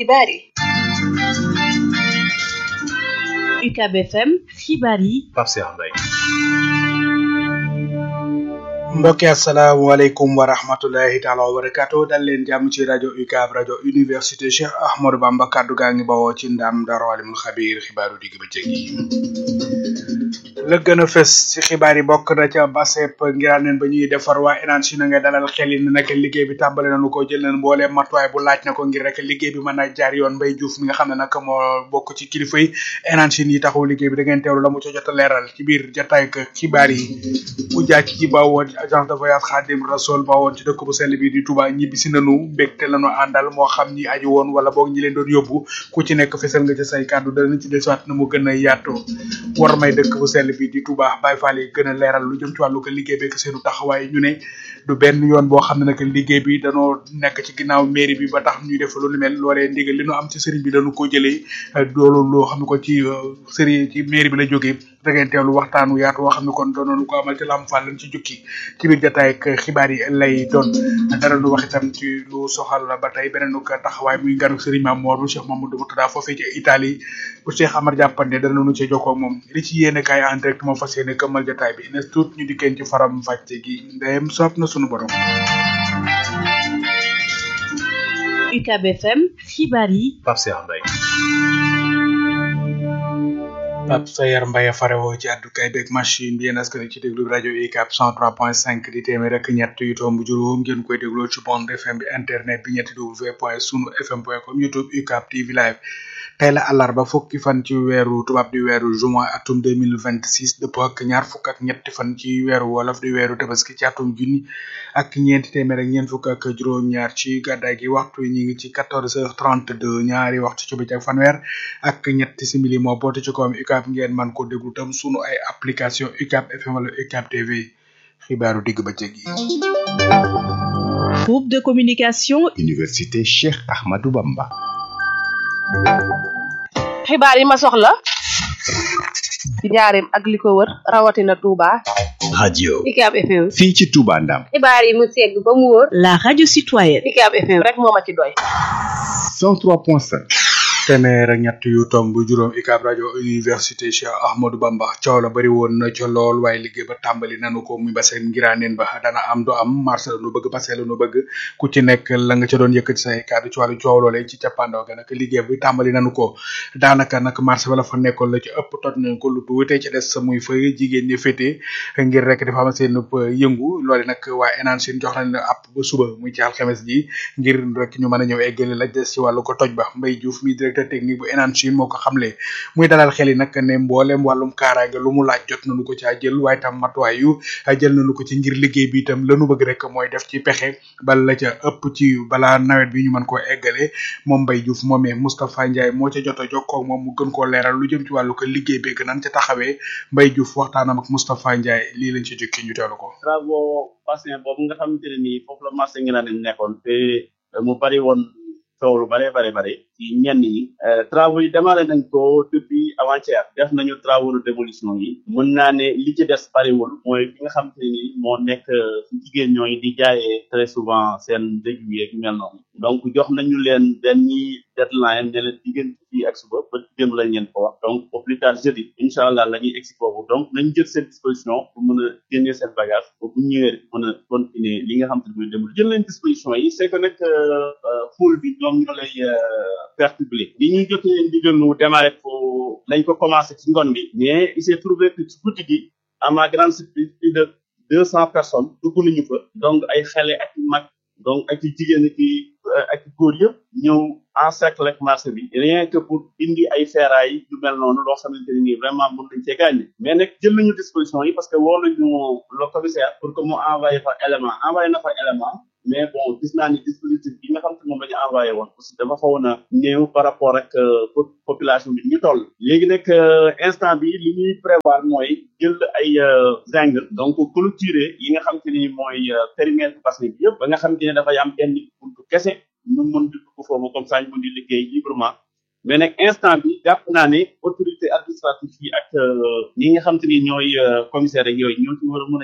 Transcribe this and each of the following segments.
xibaar yi UCAB FM xibaar yi Pape Cheikh Mbaye mbokki asalaamaaleykum wa rahmatulahi taala wa barakaatu dal leen jàmm ci rajo UCAB rajo université Cheikh Ahmadou Bamba kaddu gaa ngi bawoo ci ndam Daaru Alimul Xabiir xibaaru digg bëccëg yi la gën a fës ci xibaar yi bokk na ca basep ngiraan neen ba ñuy defar waa énange na nga dalal xel yi ne nag liggéey bi tàmbale nañu ko jël nañ mboolee matuwaay bu laaj na ko ngir rek liggéey bi mën a jaar yoon Mbaye Diouf mi nga xam ne nag moo bokk ci kilifa yi énange yi taxaw liggéey bi da ngeen teewlu la mu ca jot a leeral ci biir jotaay ak xibaar yi bu jàcc ci ba woon agence de voyage Khadim Rassoul ba woon ci dëkk bu sell bi di Touba ñibbi si nanu mbégte lañu àndal moo xam ñi aju woon wala boog ñi leen doon yóbbu ku ci nekk fesal nga ci say kàddu dana ci desuwaat na mu gën a yaatoo war may dëkk bu sell bi di Touba Baye Fall yi gën a leeral lu jëm ci wàllu ko liggéey beeg seenu taxawaay ñu ne du benn yoon boo xam ne nag liggéey bi danoo nekk ci ginnaaw mairie bi ba tax ñuy def lu ni mel loolee ndigal li nu am ci sëriñ bi dañu ko jëlee loolu loo xam ne ko ci sëriñ ci mairie bi la jógee da ngeen teewlu waxtaanu yaatu woo xam ne kon doonoonu ko amal ci lam fall lañ ci jukki ci biir jotaay ak xibaar yi lay doon dara lu wax itam ci lu soxal ba tey beneen ko taxawaay muy nganu sëriñ Maam Mor bu Cheikh Mamadou Moutada foofee ci Italie bu Cheikh Amar jàppande dana nu ci jokkoo moom li ci yéene kaay en direct moo fas yéene këmmal jotaay bi ne tuut ñu dikkeen ci faram fàcce gi ndeyem soob na sunu borom UCAB FM xibaar yi Pape Cheikh Mbaye Pape Sayar Mbaye farewoo ci àddukaay beeg machine bi yéen askan ci déglu rajo UCAB 103.5 di téeméer rek ñett yu tomb juróom ngeen koy dégloo ci bande FM bi internet bi ñetti w point sunu fm point com youtube UCAB TV live tey la àllarba fukki fan ci weeru tubaab di weeru juin atum 2026 dëppoo ak ñaar fukk ak ñetti fan ci weeru wolof di weeru tabaski ci atum junni ak ñeenti téeméer ak ñeent fukk ak juróom-ñaar ci gàddaay gi waxtu yi ñu ngi ci 14h32 ñaari waxtu ci bëccëg fanweer ak ñetti simili moo boote ci kawam UCAB ngeen man ko déglu tam sunu ay application UCAB FM wala UCAB TV xibaaru digg bëccëg yi. groupe de communication Université Cheikh Ahmadou Bamba. xibaar yi ma soxla ci njaareem ak li ko wër rawatina Touba. radio UCAB FM. fii ci Touba Ndam. xibaar yi mu segg ba mu wóor. la radio citoyenne UCAB FM rek moo ma ci doy. 103.5. téeméer ak ñett yu tomb juróom UCAB rajo université Cheikh Ahmadou Bamba coow la bëri woon na ca lool waaye liggéey ba tàmbali nanu ko muy baseen ngiraaneen ba dana am du am marché la nu bëgg basé la nu bëgg ku ci nekk la nga ca doon yëkkati say kàddu ci wàllu coow loolee ci cappaandaw ga nag liggéey bi tàmbali nanu ko daanaka nag marché ba la fa nekkoon la ci ëpp toj nañ ko lu tuuti ci des sa muy fay jigéen ñi féete ngir rek dafa am seen yëngu loole nag waa enaan seen jox nañ app ba suba muy ci alxames ji ngir rek ñu mën a ñëw eggali la des ci wàllu ko toj ba Mbaye Diouf mi directeur technique bu Enan Chine moo ko xamle muy dalal xel yi nag ne mboolem wàllum kaaraange lu mu laaj jot nañu ko caa jël waaye tam matuwaay yu jël nañu ko ci ngir liggéey bi itam lanu bëgg rek mooy def ci pexe bala la ca ëpp ci balaa nawet bi ñu mën koo eggale moom Mbaye Diouf moomee Moustapha Ndiaye moo ca jot a jokkoo moom mu gën koo leeral lu jëm ci wàllu ko liggéey beeg nan ca taxawee Mbaye Diouf waxtaanam ak Moustapha Ndiaye lii lañ ci jukki ñu teelu ko. travaux patient boobu nga xamante ne nii foofu la marché ngi naan nekkoon te mu bari woon coow lu bare bare bare ci ñenn ñi travaux yi démarré nañ ko depuis avant-hier def nañu travaux de démolition yi mën naa ne li ci des bariwul mooy fi nga xamante ne nii moo nekk ci jigéen ñooy di jaayee très souvent seen dëj yi ak yu mel noonu donc jox nañu leen benn deadline ne leen diggante fii ak suba ba démb lañ leen ko wax donc au plus tard jeudi incha allah la ñuy egsi foofu donc nañ jël seen disposition pour mën a génnee seen bagage ba bu ñëwee mën a continuer li nga xam te ne mooy démb jël nañ disposition yi c'est que nag foule bi ñoom ñoo lay perturbé li ñuy jotee ndigal nu démarré ko lañ ko commencé ci ngoon bi mais il s'est trouvé que ci guddi gi à ma grande surprise plus de deux cents personnes dugg nañu fa donc ay xale ak mag donc ak jigéen ak ak góor yëpp ñëw encercler marché bi rien que pour indi ay ferrailles yu mel noonu loo xamante ne nii vraiment mën nañ cee gagné mais nag jël nañu disposition yi parce que woo nañu le commissaire pour que mu envoyé fa élément envoyé na fa élément mais bon gis naa ni dispositif bi nga xam te moom la ñu envoyé woon aussi dafa xawoon a néew par rapport ak population bi ñu toll léegi nag instant bi li ñuy prévoir mooy jël ay zinc donc clôturer yi nga xam te ni mooy périmètre bassin bi yëpp ba nga xam te ne dafay am benn buntu kese ñu mën di dugg foofu comme ça ñu mën di liggéey librement mais nag instant bi jàpp naa ne autorité administrative yi ak ñi nga xam te ni ñooy commissaire ak yooyu ñoo ci war a mën a jàpp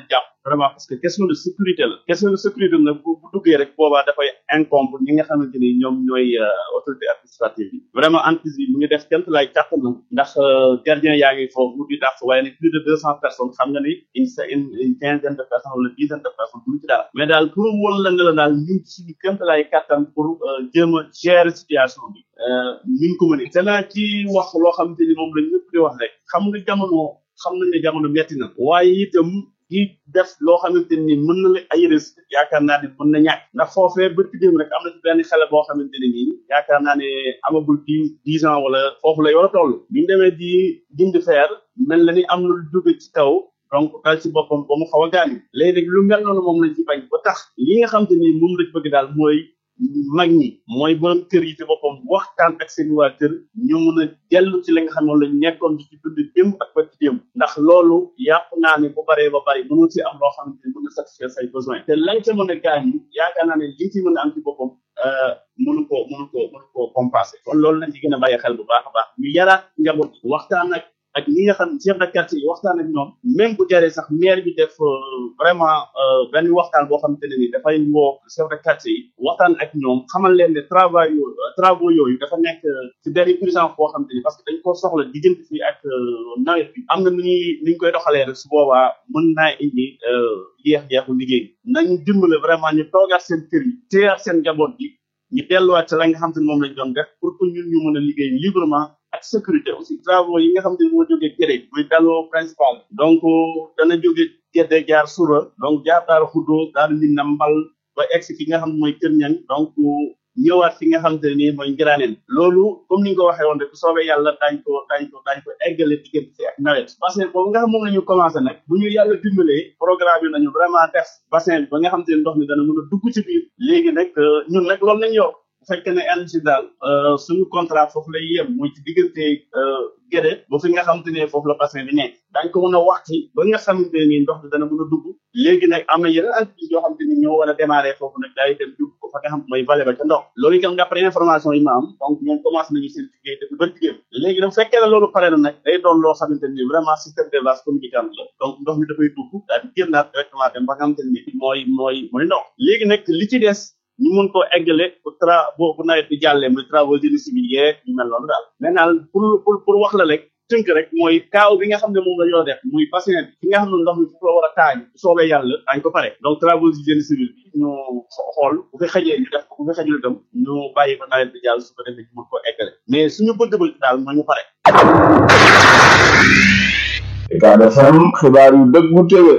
vraiment parce que question de sécurité la question de sécurité nag bu bu duggee rek boobaa dafay incombe ñi nga xamante ni ñoom ñooy autorité administrative yi vraiment entreprise bi mu ngi def quelque lay kàttanam ndax gardien yaa ngi foofu di dàq waaye ne plus de deux cent personnes xam nga ni une une une quinzaine de personnes wala dizaine de personnes duñu ci dara mais daal pour won la ne la daal ñun suñu quelque lay kàttan pour jéem a gérer situation bi ñu ngi ko mënee te naa ci wax loo xamante ni moom la ñëpp di wax rek xam nga jamono xam nañ ne jamono metti na waaye itam di def loo xamante ni mën na la ay risque yaakaar naa ne mën na ñàkk ndax foofee ba dem rek am na ci benn xale boo xamante ne nii yaakaar naa ne amagul dix dix ans wala foofu lay war a toll bi ñu demee di dindi feer mel na ni am na lu jóge ci kaw donc dal ci boppam ba mu xaw a gaañu léegi nag lu mel noonu moom lañ ci bañ ba tax li nga xamante ni moom lañ bëgg daal mooy mag ñi mooy borom kër yi ci boppam waxtaan ak seen waa kër ñu mun a dellu ci li nga xam ne lañ nekkoon di ci dund démb ak ba ci démb ndax loolu yàpp naa ne bu baree ba bari mënul ci am loo xamante ni mën na satisfaire say besoin te lañ ca mën a gaañ yi yaakaar naa ne li ci mën a am ci boppam mënu ko mënu ko mënu ko compenser kon loolu nañ ci gën a bàyyi xel bu baax a baax ñu yaraat njaboot waxtaan ak ak ñi nga xam ne chef de quartier yi waxtaan ak ñoom même bu jaree sax maire bi def vraiment benn waxtaan boo xamante ne ni dafay woo chef de quartier yi waxtaan ak ñoom xamal leen ne travail yooyu travaux yooyu dafa nekk ci benn urgence boo xamante ni parce que dañ ko soxla diggante fii ak nawet bi am na nu ñuy ni ñu koy doxalee rek su boobaa mën naa indi jeex-jeexu liggéey nañu dimbale vraiment ñu toogaat seen kër yi téyaat seen njaboot bi ñu delluwaat ci la nga xam te ne moom lañ doon def pour que ñun ñu mën a liggéey librement ak sécurité aussi travaux yi nga xam te ne moo jógee Géré muy daloo principal donc dana jóge Gédé jaar Sura donc jaar Daara Xuddoo Daara Minna Mbal ba egsi fi nga xam ne mooy Kër Ñang donc ñëwaat fi nga xam te ne nii mooy Ngiraaneen loolu comme ni nga ko waxee woon rek bu soobee yàlla daañ ko daañ ko daañ ko eggale diggante ak nawet bassin boobu nga xam moom la ñu commencé nag bu ñu yàlla dimbalee programme yi nañu vraiment def bassin bi ba nga xam te ne ndox mi dana mën a dugg ci biir léegi nag ñun nag loolu nañ yor bu fekkee ne ANACIM daal suñu contrat foofu lay yem muy ci diggante Gédé ba fi nga xamante ne foofu la bassin bi nekk daañ ko mën a wax ci ba nga xamante ne nii ndox mi dana mën a dugg léegi nag am na yeneen activités yoo xamante ni ñoo war a démarrer foofu nag daay dem dugg ko fa nga xam mooy vallée ba ca ndox loolu itam d'après information yi ma am donc ñoom commencé nañu seen liggéey depuis ba liggéey léegi nag bu fekkee ne loolu pare na nag day doon loo xamante ni vraiment système de vase communicant la donc ndox mi dafay dugg daal di génnaat directement dem ba nga xamante ni mooy mooy mooy ndox léegi nag li ci des ñu mun koo eggale bu tra bu bu nawet bi jàllee muy travaux génie civil yeeg ñu mel noonu daal maintenant pour pour pour wax la rek tënk rek mooy kaaw bi nga xam ne moom la ñoo def muy bassin bi fi nga xam ne ndox mi fu la war a taaj bu soobee yàlla dañ ko pare donc travaux génie civil bi ñu xool bu fi xajee ñu def ko bu fi xajul itam ñu bàyyi ko nawet bi jàll su ko defee ñu mun koo eggale mais suñu bëgg-bëgg daal mooy ñu pare Ucab FM xibaar yu dëggu téwé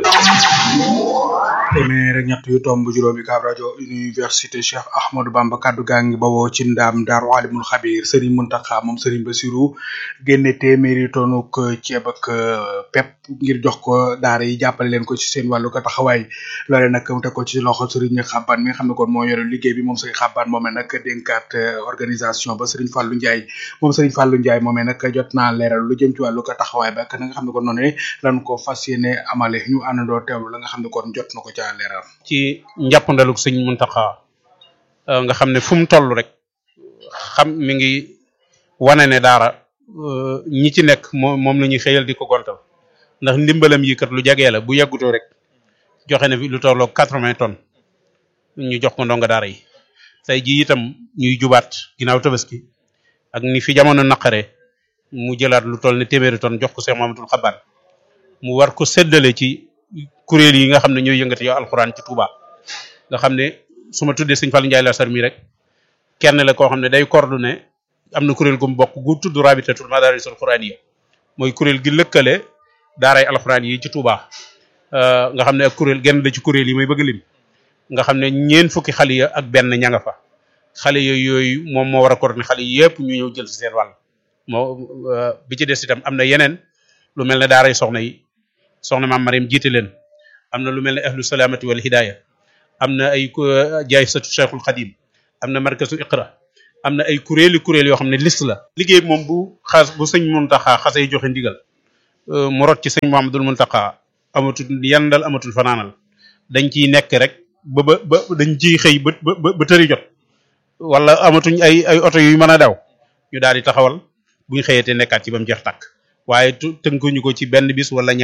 téeméer ak ñett yu tomb juróomi kaab rajo université cheikh ahmadou bamba kaddu gaa ngi bawoo ci ndaam daaru alimul xabir sëriñ muntaxa moom sëriñ basiru génne téeméeri tonuk ceeb ak pep ngir jox ko daara yi jàppale leen ko ci seen wàllu ko taxawaay loole nag mu teg ko ci loxo sëriñ xabban mi nga xam ne kon moo yore liggéey bi moom sëriñ xabban moomee nag dénkaat organisation ba sëriñ fàllu njaay moom sëriñ fàllu njaay moomee nag jot naa leeral lu jëm ci wàllu ko taxawaay ba ak na nga xam ne kon noonu lan ko fas yéene amale ñu àndandoo teewlu la nga xam ne kon jot na ko ca leeral ci njàppandalug sëñ Muntaxa nga xam ne fu mu toll rek xam mi ngi wane ne daara ñi ci nekk moom moom la ñuy xëyal di ko gontal ndax ndimbalam yi kat lu jagee la bu yàggutoo rek joxe na fi lu tolloo quatre-vingts tonnes ñu jox ko ndonga daara yi tey ji itam ñuy jubaat ginnaaw tabaski ak ni fi jamono naqare mu jëlaat lu toll ne téeméeri tonnes jox ko Cheikh Mamadou Xaban mu war ko séddale ci kuréel yi nga xam ne ñooy yëngati yow alxuraan ci Touba nga xam ne su ma tuddee sëñ Fallou Ndiaye la sar mi rek kenn la koo xam ne day coordonné am na kuréel gu mu bokk gu tudd rabitatul madarisul quraniya mooy kuréel gi lëkkale daaray alxuraan yi ci Touba nga xam ne ak kuréel genn la ci kuréel yi may bëgg lim nga xam ne ñeen fukki xale ya ak benn ña nga fa xale yooyu yooyu moom moo war a coordonné xale yépp ñu ñëw jël si seen wàll moo bi ci des itam am na yeneen lu mel ne daaray soxna yi soxna maam Mariam jiite leen am na lu mel ne ahlu salaamati wal hidaaya am na ay jaay satu cheikhul xadim am na markazu iqra am na ay kuréeli kuréel yoo xam ne liste la liggéey moom bu xas bu sëñ Muntaxa xasee joxe ndigal mu rot ci sëñ Muhammadul Muntaxa amatul yandal amatul fanaanal dañ ciy nekk rek ba ba ba dañ ciy xëy ba ba ba tëri jot wala amatuñ ay ay oto yu mën a daw ñu daal di taxawal buñ xëyatee nekkaat ci ba mu jeex tàkk waaye tënkuñu ko ci benn bis wala ñaar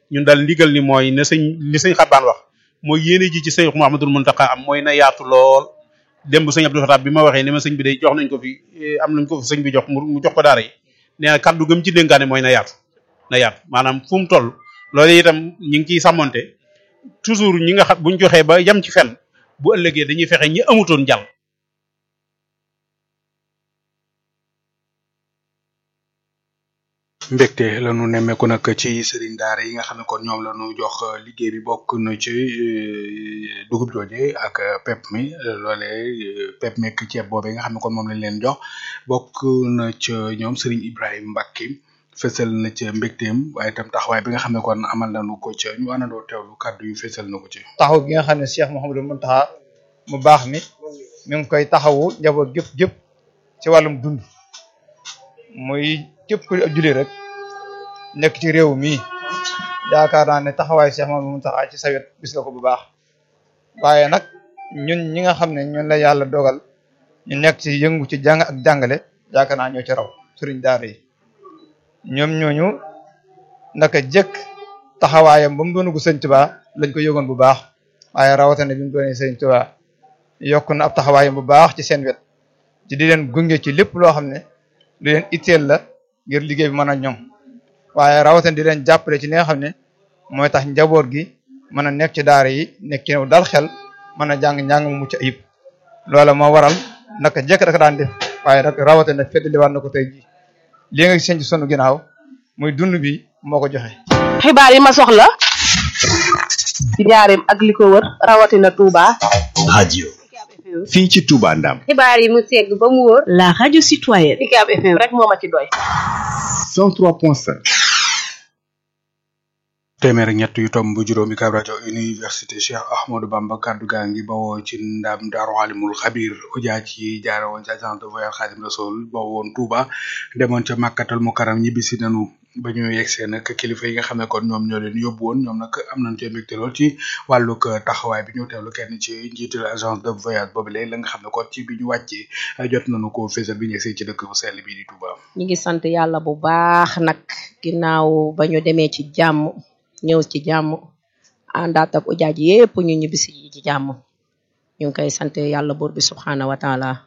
ñun daal ndigal ni mooy ne sëñ li sëñ xabbaan wax mooy yéene ji ci sëñ Muhammadul Muntaqa am mooy na yaatu lool démb sëñ Abdou Fatah bi ma waxee ne ma sëñ bi day jox nañ ko fi am nañ ko fi sëñ bi jox mu jox ko daara yi nee na kaddu gëm ci dénkaane mooy na yaatu na yaatu maanaam fu mu toll loolu itam ñi ngi ciy sàmmonte toujours ñi nga xam buñ joxee ba yem ci fenn bu ëllëgee dañuy fexe ñi amutoon jàll mbégte la ñu nemmeeku nag ci sëriñ daara yi nga xam ne kon ñoom la ñu jox liggéey bi bokk na ci dugub jooje ak pep mi loole pep mi ak ceeb boobee nga xam ne kon moom lañ leen jox bokk na ca ñoom sëriñ Ibrahima Mbacke fësal na ca mbégteem waaye itam taxawaay bi nga xam ne kon amal nañu ko ca ñu àndandoo teewlu kàddu yu fësal na ko ci. taxaw gi nga xam ne Cheikh Mouhamadou Mountakha mu baax mi mi ngi koy taxawu njaboot gépp gépp ci wàllum dund muy képp ku julli rek nekk ci réew mi yaakaar naa ne taxawaay Cheikh Mouhamadou Mountakha ci sa wet gis nga ko bu baax waaye nag ñun ñi nga xam ne ñun la yàlla dogal ñu nekk ci yëngu ci jàng ak jàngale yaakaar naa ñoo ci raw sëriñ daara yi ñoom ñooñu naka jëkk taxawaayam ba mu doon gu sëñ Tuubaa lañ ko yëgoon bu baax waaye rawatina bi mu doonee sëñ Tuubaa yokk na ab taxawaayam bu baax ci seen wet ci di leen gunge ci lépp loo xam ne lu leen itteel la ngir liggéey bi mën a ñoŋ waaye rawatina di leen jàppale ci li nga xam ne mooy tax njaboot gi mën a nekk ci daara yi nekk ci dal xel mën a jàng njàng mu mucc ayib loola moo waral naka jekk rek daan def waaye nag rawatina feddaliwaat na ko tey jii lii nga seen ci sunu ginnaaw muy dund bi moo ko joxe. xibaar yi ma soxla ci njaareem ak li ko wër rawatina Touba. radio fii ci Touba Ndam xibaar yi mu segg ba mu wóor. la radio citoyenne UCAB FM rek moo ma ci doy. 103.5 téeméer ak ñett yu tomb juróomi kaab rajo université Cheikh Ahmadou Bamba kaddu gaa ngi bawoo ci ndam daaru alimul xabir ujaa ci jaare woon ci agence de voyage Xaadim Rasul ba woon Touba demoon ca màkkatal mu karam ñibbisi nanu ba ñu yegsee nag kilifa yi nga xam ne kon ñoom ñoo leen yóbbu woon ñoom nag am nañ cee mbégte lool ci wàllug taxawaay bi ñu teewlu kenn ci njiital agence de voyage boobu léegi la nga xam ne kon ci bi ñu wàccee jot nañu ko fésal bi ñu yegsee ci dëkk bu sell bi di Touba. ñi ngi sant yàlla bu baax nag ginnaaw ba ñu demee ci jàmm ñëw ci jàmm àndaat ak ujaaj yépp ñu ñibbisi ci jàmm ñu ngi koy sant yàlla buur bi subhanahu wa taala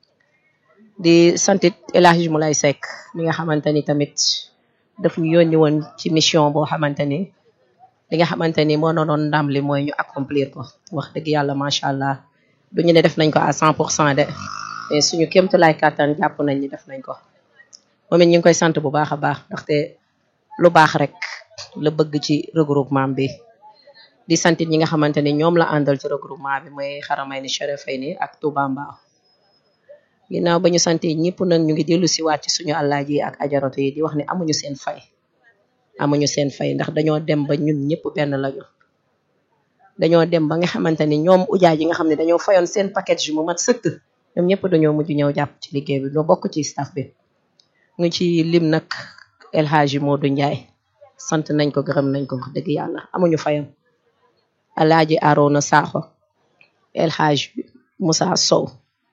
di santit El Hadji Moulay Seck mi nga xamante ni tamit daf ñu yónni woon ci mission boo xamante ni li nga xamante ni moo doonoon ndam li mooy ñu accomplir ko wax dëgg yàlla macha allah du ñu ne def nañ ko à cent pour cent de mais suñu kémtu lay kàttan jàpp nañ ni def nañ ko moom it ñu ngi koy sant bu baax a baax ndaxte lu baax rek la bëgg ci regroupement bi di santit ñi nga xamante ni ñoom la àndal ci regroupement bi mooy xaramay ni Cherifayni ak Touba Mbao ginnaaw ba ñu sante ñëpp nag ñu ngi dellu si waat ci suñu àllaaji ak ajaratu yi di wax ne amuñu seen fay amuñu seen fay ndax dañoo dem ba ñun ñëpp benn lañu dañoo dem ba nga xamante ni ñoom ujaay yi nga xam ne dañoo fayoon seen package mu mat sëkk ñoom ñëpp dañoo mujj ñëw jàpp ci liggéey bi ñoo bokk ci staff bi ngi ci lim nag El Hadji Modou Ndiaye sant nañ ko gërëm nañ ko wax dëgg yàlla amuñu fayam alaaji Arona Sakho El Hadji Moussa Sow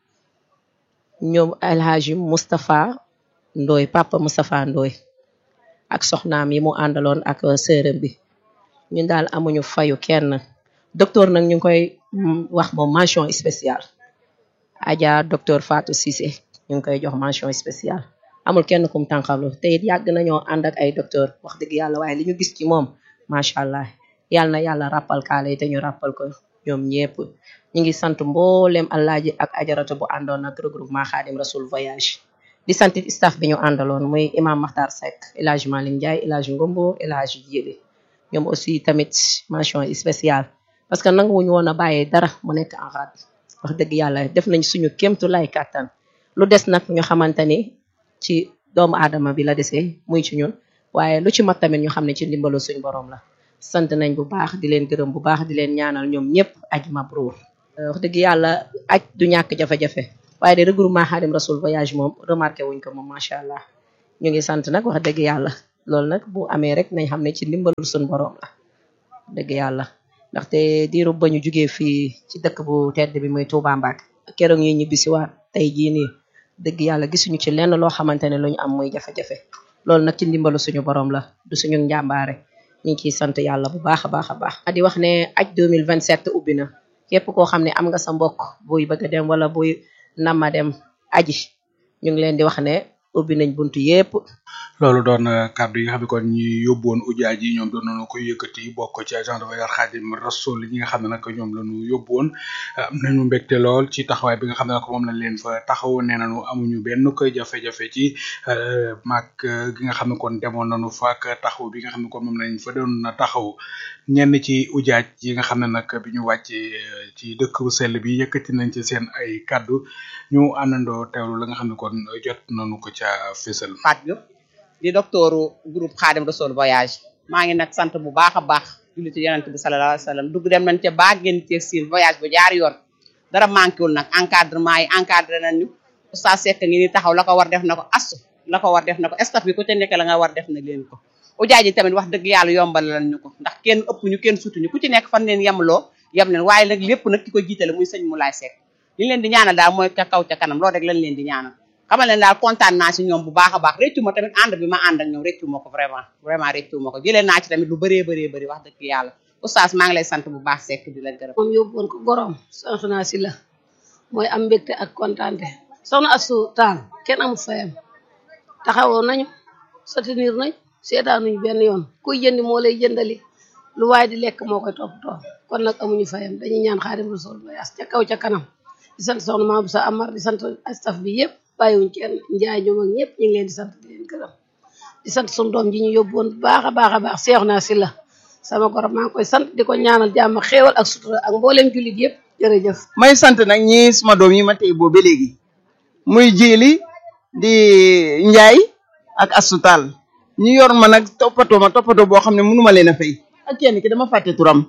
ñoom El Hadji Moustapha Ndoy papa Moustapha Ndoy ak soxnaam yi mu àndaloon ak sërëm bi ñun daal amuñu fayu kenn docteur nag ñu ngi koy wax moom mention spéciale Adja docteur Fatou Cissé ñu ngi koy jox mention spéciale amul kenn kum tànqamlu te it yàgg nañoo ànd ak ay docteur wax dëgg yàlla waaye li ñu gis ci moom macha allah yàlla na yàlla rappal kaale yi te ñu rappal ko ñoom ñëpp ñu ngi sant mboolem alaaji ak ajaratu bu àndoon ak regroupement Xaadim Rasul voyage di sant staff bi ñu àndaloon muy imam Makhtar Seck El Hadji Malick Ndiaye El Hadji Ngombo El Hadji Diédé ñoom aussi tamit mention spéciale parce que nanguwuñu woon a bàyyee dara mu nekk en rade wax dëgg yàlla def nañ suñu kéemtu lay kàttan lu des nag ñu xamante ni ci doomu aadama bi la desee muy ci ñun waaye lu ci mat tamit ñu xam ne ci ndimbalu suñu borom la sant nañ bu baax di leen gërëm bu baax di leen ñaanal ñoom ñëpp aj mabruur wax dëgg yàlla aj du ñàkk jafe-jafe waaye de regroupement Xaadim Rasul voyage moom remarqué wuñ ko moom macha allah ñu ngi sant nag wax dëgg yàlla loolu nag bu amee rek nañ xam ne ci ndimbalul suñu borom la dëgg yàlla ndaxte diiru ba ñu jugee fii ci dëkk bu tedd bi muy Touba Mbacke keroog ñuy ñibbi si waat tey jii nii dëgg yàlla gisuñu ci lenn loo xamante ne lu ñu am muy jafe-jafe loolu nag ci ndimbalu suñu borom la du suñu njàmbaare ñu ngi ciy sant yàlla bu baax a baax a baax di wax ne aj 2027 ubbi na képp koo xam ne am nga sa mbokk buy bëgg a dem wala buy nama dem aji ñu ngi leen di wax ne ubbi nañ buntu yépp loolu doon kàddu yi nga xam ne kon ñi yóbbu woon ujaaj yi ñoom doon nañu koy yëkkati bokk ci agent de voyage Xaadim Rasul ñi nga xam ne nag ñoom la ñu yóbbu woon am nañu mbégte lool ci taxawaay bi nga xam ne nag moom lañ leen fa taxaw nee nañu amuñu benn koy jafe-jafe ci maag gi nga xam ne kon demoon nañu fa ak taxaw bi nga xam ne kon moom lañ fa doon taxaw ñenn ci ujaaj yi nga xam ne nag bi ñu wàccee ci dëkk bu sell bi yëkkati nañ ci seen ay kàddu ñu àndandoo teewlu la nga xam ne kon jot nañu ko ca fésal Fatou di docteuru groupe Khadim Rassoul voyage maa ngi nag sant bu baax a baax julli ci yonent bi sallallahu alayhi wa sallam dugg dem nañ ca baa génn ci siin voyage bu jaar yoon dara manqué wul nag encadrement yi encadré nañ ñu oustaz Seck ngi ni taxaw la ko war def na ko astu la ko war def na ko staff bi ku ca nekk la nga war def na leen ko ujaaj yi tamit wax dëgg yàlla yombal lan ñu ko ndax kenn ëpp ñu kenn sutuñu ku ci nekk fan leen yemloo yem leen waaye nag lépp nag ki ko jiitale muy sëñ Moulay Seck li leen di ñaanal daal mooy ca kaw ca kanam loolu rek lañ leen di ñaanal xamal leen daal kontaan naa si ñoom bu baax a baax réccu ma tamit ànd bi ma ànd ak ñoom réccu ma ko vraiment vraiment réccu ma ko jëlee naa ci tamit lu bëree bëree bëri wax dëgg yàlla oustaz maa ngi lay sant bu baax sekk di la gërëm moom yóbbu woon ko gorom soxna si la mooy am mbégte ak kontaante soxna asu taal kenn amul fayam taxawoo nañu soutenir nañ seetaanuñ benn yoon kuy jëndi moo lay jëndali lu waaye di lekk moo koy toppatoo kon nag amuñu fayam dañuy ñaan Xaadim Rasul voyage ca kaw ca kanam di sant soxna Maam sa Amar di sant staff bi yëpp bàyyiwuñ kenn njaay ñoom ak ñëpp ñu ngi leen di sant di leen gërëm di sant suñu doom ji ñu yóbbu woon baax a baax a baax seex naa si la sama gorom maa ngi koy sant di ko ñaanal jàmm xéewal ak sutura ak mbooleem jullit yëpp jërëjëf may sant nag ñi suma doom yi ma tey boo ba léegi muy jiili di njaay ak asutal ñu yor ma nag toppatoo ma toppatoo boo xam ne mënuma leen a fay ak kenn ki dama fàtte turam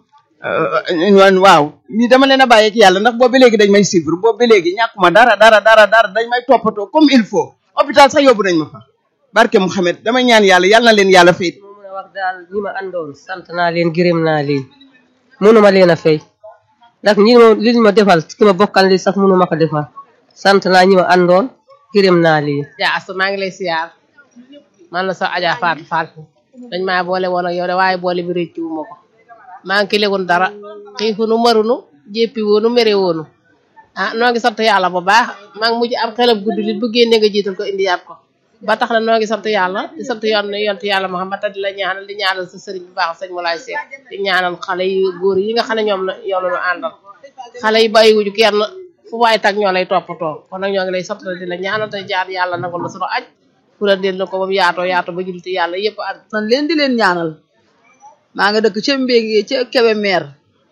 waaw ni dama leen a bàyyi ak yàlla ndax boobu ba léegi dañ may suivre boobu ba léegi ñàkkuma dara dara dara dara dañ may toppatoo comme il faut hôpital sax yóbbu nañ ma fa barke Mouhamed damay ñaan yàlla yàlla na leen yàlla fay. mën a wax daal ñi ma àndoon sant naa leen gërëm naa leen mënuma leen a fay ndax ñi ma li ñu ma defal ki ma bokkal li sax mënuma ko defal sant naa ñi ma àndoon gërëm naa leen. ja asu maa ngi lay siyaar man la sa aja Fatou Fatou dañ maa boole woon ak yow de waaye boole bi réccu wu ma ko maa ngi kilegun dara xiifunu marunu jéppi woonu mere woonu ah noo ngi sant yàlla bu baax maa ngi mujj am xelam gudd lit bu génne nga jiital ko indi yaat ko ba tax na noo ngi sant yàlla di sant yoon yontu yàlla Muhammad di la ñaanal di ñaanal sa sëriñ bu baax sëñ Moulay Seck di ñaanal xale yu góor yi nga xam ne ñoom la yow la ñu àndal xale yi bàyyiwuñu kenn fu waay tag ñoo lay toppatoo kon nag ñoo ngi lay sant di la ñaanal te jaar yàlla nangul la sunu aj fu la del na ko ba mu yaatoo yaatoo ba julti yàlla yëpp ak man leen di leen ñaanal maa nga dëkk ca Mbéngé ca Kébémer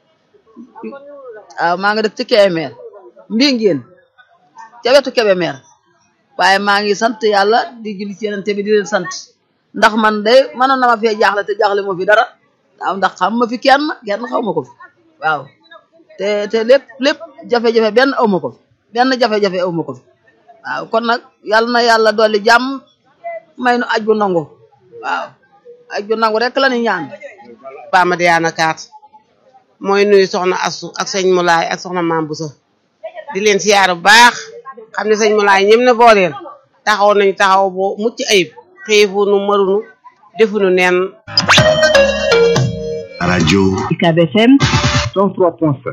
waaw maa nga dëkk ca Kébémer Mbéngéen ca wetu Kébémer waaye maa ngi sant yàlla di julli ci yeneen bi di leen sant ndax man de mënoon na ma fee jaaxle te jaaxle moo fi dara waaw ndax xam ma fi kenn kenn xaw ma ko fi waaw te te lépp lépp jafe-jafe benn aw ma ko fi benn jafe-jafe aw ma ko fi waaw kon nag yàlla na yàlla dolli jàmm may nu aj bu nangu waaw aj bu nangu rek la ni ñaan Ba Madiana Kaat mooy nuyu soxna Assu ak sëñ Moulay ak soxna Maam Boussa di leen siyaar bu baax xam ne sëñ Moulay ñëm na booleel taxaw nañu taxaw bu mucc ayib xiifunu marunu defunu nen radio UCAB FM 103.7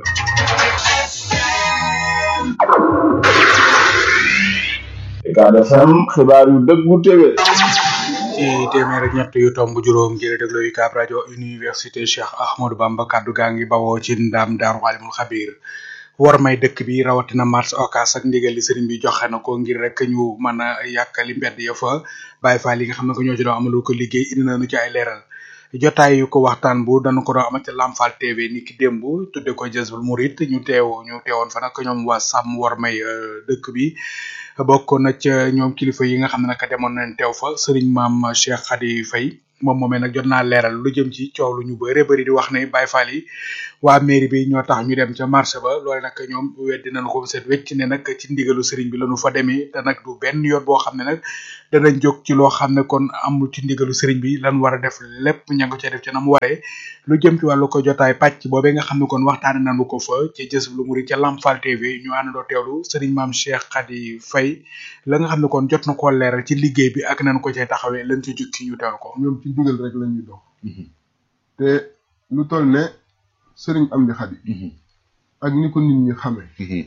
Ucab FM xibaar yu dëggu téwé ci téeméer ak ñett yu tomb juróom ngir déglu UCAB rajo université Cheikh Ahmadou Bamba kaddu gaa ngi bawoo ci ndam daaru alimul xabir war may dëkk bi rawatina mars okas ak ndigal li sëriñ bi joxe na ko ngir rek ñu mën a yàkkali mbedd ya fa bàyyi fa li nga xam ne ko ñoo ci doon amalul ko liggéey indi nañu ci ay leeral jotaay yu ko waxtaan bu dañu ko doon amal ci Lamfal TV ni ki démb tudde ko Jazbul Murid ñu teew ñu teewoon fa nag ñoom waa sàmm war may dëkk bi bokk na ca ñoom kilifa yi nga xam ne nag demoon nañ teew fa sëriñ maam Cheikh Khady Faye moom moomee nag jot naa leeral lu jëm ci coow lu ñu bëre bëri di wax ne Baye Fall yi waa mairie bi ñoo tax ñu dem ca marché ba loole nag ñoom weddi nañu ko seet wecc ne nag ci ndigalu sëriñ bi lañu fa demee te nag du benn yoon boo xam ne nag danañ jóg ci loo xam ne kon amul ci ndigalu sëriñ bi lan war a def lépp ña nga ca def ca na mu waree lu jëm ci wàllu ko jotaay pàcc boobee nga xam ne kon waxtaane nañu ko fa ci jës lu muri ca Lamfal TV ñu àndandoo teewlu sëriñ maam Cheikh Khady Faye la nga xam ne kon jot na koo leeral ci liggéey bi ak nañ ko cay taxawee lañ ci jukki ñu teewlu ko ñoom ci ndigal rek la ñuy dox te lu toll ne sëriñ Amdi Xadi ak ni ko nit ñi xame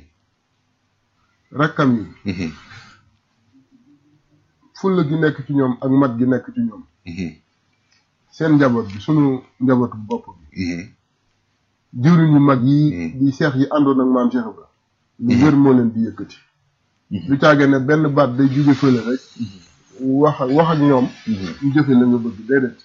rakkam yi fulla gi nekk ci ñoom ak mat gi nekk ci ñoom seen njaboot bi sunu njabootu bopp bi jëwriñ yu mag yi di seex yi àndoon ak maam Cheikh Ibra lu wér moo leen di yëkkati lu caage ne benn baat day jóge fële rek wax ak wax ak ñoom ñu jëfe la nga bëgg déedéet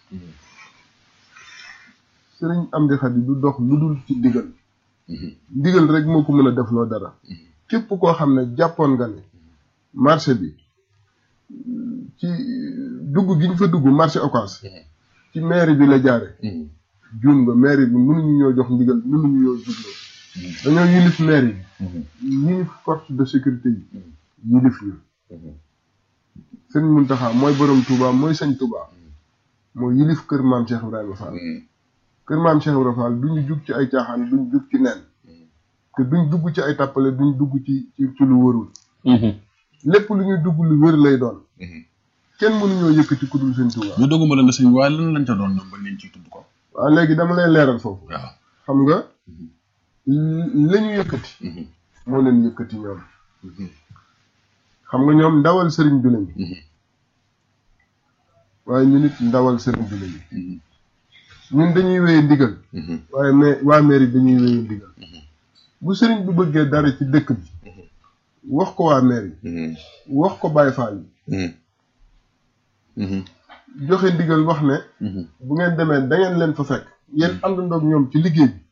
sëriñ Amdi Xadi du dox lu dul ci ndigal ndigal rek moo ko mën a def loo dara képp koo xam ne jàppoon nga ne marché bi ci dugg gi ñu fa dugg marché Ocass ci mairie bi la jaare juum nga mairie bi mënuñu ñoo jox ndigal mënuñu ñoo jubloo dañoo yilif mairie bi yilif force de sécurité yi yilif ñu sëñ Muntaxa mooy borom Touba mooy sëñ Touba mooy yilif kër maam Cheikh Ibrahima Fall kër maam Cheikh Ibrahima Fall duñu jug ci ay caaxaan duñ jug ci nen te duñ dugg ci ay tappale duñ dugg ci ci ci lu wërul lépp lu ñuy dugg lu wër lay doon kenn mënuñoo yëkkati ku dul sëñ Touba ñu dogguma la nga sëñ waaye lan lañ ca doon ñoom ba leen ciy tudd ko waaw léegi dama lay leeral foofu waaw xam nga la ñu yëkkati moo leen yëkkati ñoom xam nga ñoom ndawal sëriñ bi lañu waaye ñu nit ndawal sëriñ bi lañu ñun dañuy wéye ndigal waaye mais waa mairie dañuy wéye ndigal bu sëriñ bi bëggee dara ci dëkk bi wax ko waa mairie wax ko Baye Fall yi joxe ndigal wax ne bu ngeen demee da ngeen leen fa fekk yéen àndandoog ñoom ci liggéey bi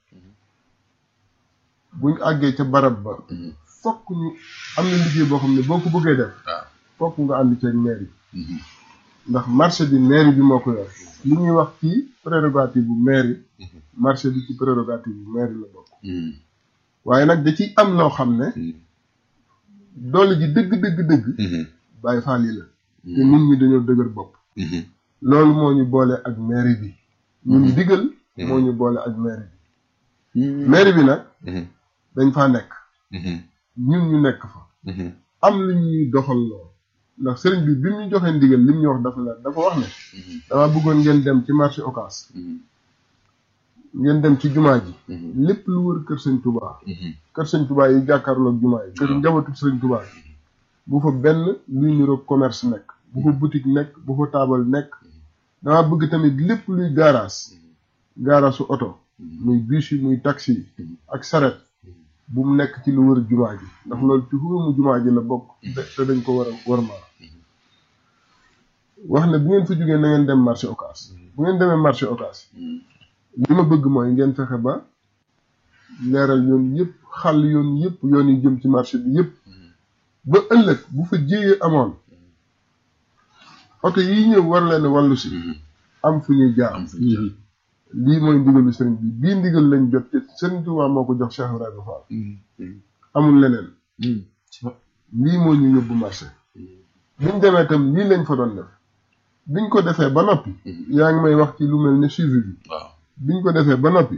buñ àggee ca barab ba fokk ñu am na liggéey boo xam ne boo ko bëggee def fokk nga ànd ceeg mairie ndax marché bi mairie bi moo ko yor li ñuy wax ci prérogative bu mairie marché bi ci prérogative bu mairie la bokk waaye nag da ciy am loo xam ne doole ji dëgg dëgg dëgg Baye Fall yi la te nit ñi dañoo dëgër bopp loolu moo ñu boole ak mairie bi ñun digal moo ñu boole ak mairie bi mairie bi nag dañ faa nekk ñun ñu nekk fa am lu ñuy doxal lool ndax sëriñ bi bi mu ñu joxee ndigal li mu ñu wax dafa la dafa wax ne dama bëggoon ngeen dem ci marché Ocass ngeen dem ci jumaa ji lépp lu wër kër sëñ Touba kër sëñ Touba yi jàkkaarloog jumaa yi kër njabootu sëñ Touba bu fa benn luy niroog commerce nekk bu fa boutique nekk bu fa taabal nekk dama bëgg tamit lépp luy garage garage su oto muy bus yi muy taxi yi ak saret bu mu nekk ci lu wër jumaa ji ndax loolu ci xurumu jumaa ji la bokk te dañ ko war a war maa wax ne bu ngeen fa jógee na ngeen dem marché Ocass bu ngeen demee marché Ocass li ma bëgg mooy ngeen fexe ba leeral yoon yëpp xàll yoon yëpp yoon yi jëm ci marché bi yëpp ba ëllëg bu fa jéyee amoon oto yi ñëw war leen wàllu si am fu ñuy jaar lii mooy ndigalu sëriñ bi bii ndigal lañ jot te sëriñ Tuubaa moo ko jox Cheikh Ibrahima Fall amul leneen lii moo ñu yóbbu marché biñ demee tam lii lañ fa doon def biñ ko defee ba noppi yaa ngi may wax ci lu mel ne suivi bi biñ ko defee ba noppi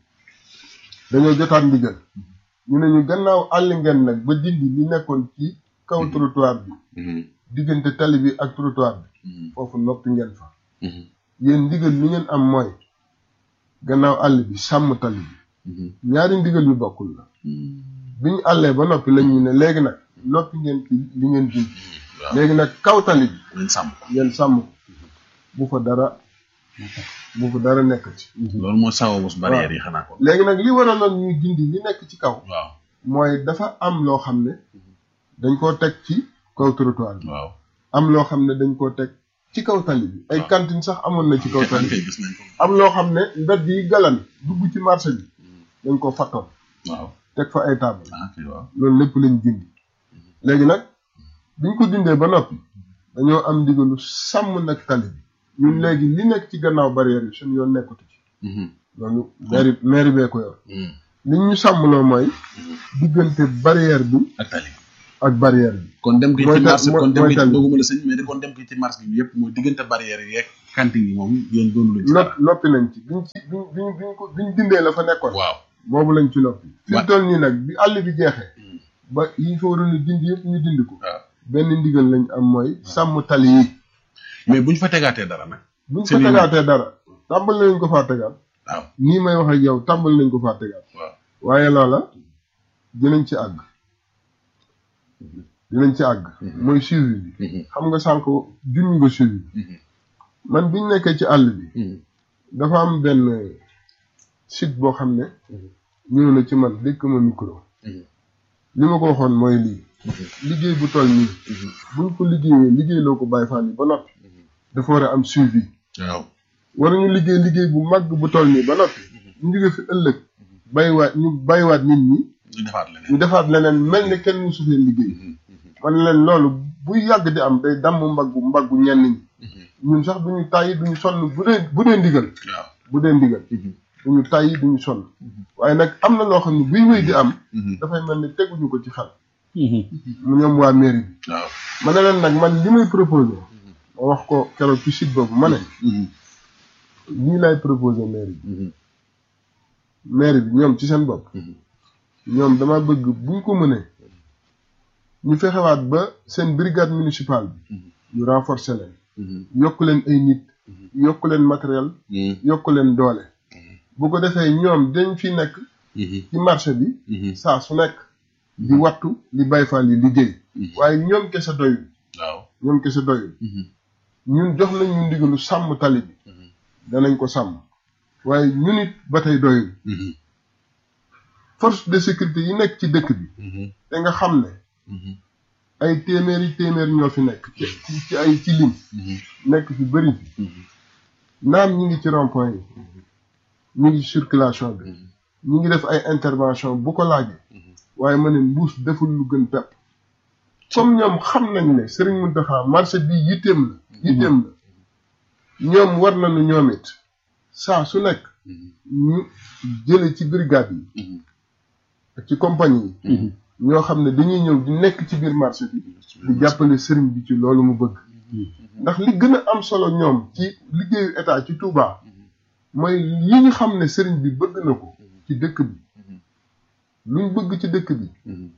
dañoo jotaat ndigal ñu ne ñu gannaaw àll ngeen nag ba dindi li nekkoon ci kaw trottoir bi diggante tali bi ak trottoir bi foofu noppi ngeen fa yéen ndigal li ngeen am mooy gannaaw àll bi sàmm tali bi ñaari ndigal yu bokkul la bi ñu àllee ba noppi lañ ñu ne léegi nag noppi ngeen ci li ngeen dindi léegi nag kaw tali bi ngeen sàmm ngeen sàmm bu fa dara bu fa dara nekk ci loolu moo sababu barrière yi xanaa ko léegi nag li waraloon ñuy dindi li nekk ci kaw waaw mooy dafa am loo xam ne dañ koo teg ci kaw trottoir bi waaw am loo xam ne dañ koo teg ci kaw tali bi ay cantine sax amoon na ci kaw tali bi gis nañ ko am loo xam ne mbedd yi galan dugg ci marché bi dañ ko fattoon waaw teg fa ay table waaw loolu lépp lañ dindi léegi nag biñ ko dindee ba noppi dañoo am ndigalu sàmm nag tali bi ñun léegi li nekk ci gannaaw barrière yi suñu yoon nekkatu ci loolu mairie mairie bee ko yor li ñu sàmmloo mooy diggante barrière bi ak tali ak barrière bi kon dem gi mooy ci ta- marché mooy- kon dem mooy gi ci tali. dooguma la sëñ mais de kon dem gi ci marché bi yëpp mooy diggante barrière yi yeeg cantine yi moom yéen doonu luñ ci nopp noppi nañ ci biñ ci biñ biñ biñ ko biñ dindee la fa nekkoon waaw boobu lañ ci noppi fi mu toll nii nag bi àll bi jeexee ba yi fa waroon a dindi yëpp ñu dindi ko benn ndigal lañ am mooy sàmm tali yi mais buñ fa tegaatee dara nag buñ fa seen i tegaatee dara tàmbali nañ ko faa tegaat waaw nii may wax ak yow tàmbali nañ ko faa tegaat waaw waaye loola dinañ ci àgg dinañ ci àgg mooy suivi bi xam nga sànq junñ nga suivi bi man biñ nekkee ci àll bi dafa am benn site boo xam ne ñëw na ci man dékk ma micro li ma ko waxoon mooy lii liggéey bu toll nii buñ ko liggéeyee liggéey loo ko Baye Fall yi ba noppi dafa war a am suivi waaw war ñu liggéey liggéey bu mag bu toll nii ba noppi ñu jóge fi ëllëg bàyyiwaat ñu bàyyiwaat nit ñi ñu defaat leneen ñu defaat leneen mel ni kenn musu fee liggéey man leen loolu buy yàgg di am day damm mbaggu mbaggu ñenn ñi ñun sax duñu tàyyi duñu sonn bu dee bu dee ndigal waaw bu dee ndigal duñu tàyyi duñu sonn waaye nag am na loo xam ne buy wéy di am dafay mel ni teguñu ko ci xel mu ñoom waa mairie bi waaw ma ne leen nag man li may proposé ma wax ko keroog ci site boobu ma ne lii lay proposé mairie bi mairie bi ñoom ci seen bopp ñoom dama bëgg buñ ko mënee ñu fexewaat ba seen brigade municipale bi ñu renforcer leen yokk leen ay nit yokk leen matériel yokk leen doole bu ko defee ñoom dañ fi nekk ci marché bi saa su nekk di wattu li Baye Fall yi liggéey waaye ñoom kese doyul waaw ñoom kese doyul ñun jox nañ ñu ndigalu sàmm tali bi danañ ko sàmm waaye ñun it ba tey doyul force de sécurité yi nekk ci dëkk bi te nga xam ne ay téeméeri téeméer ñoo fi nekk ci ci ay ci lim nekk fi bëri fi naam ñi ngi ci rond-point yi ñu ngi ci circulation bi ñu ngi def ay intervention bu ko laajee waaye ma ne mbuus deful lu gën pepp comme ñoom xam nañ ne Serigne Mountakha marché bi yitteem la yitteem la ñoom war nañu ñoom it saa su nekk ñu jële ci brigade yi ak ci compagnie yi ñoo xam ne dañuy ñëw di nekk ci biir marché bi di jàppale sëriñ bi ci loolu mu bëgg ndax li gën a am solo ñoom ci liggéeyu état ci Touba mooy yi ñu xam ne sëriñ bi bëgg na ko ci dëkk bi luñ bëgg ci dëkk bi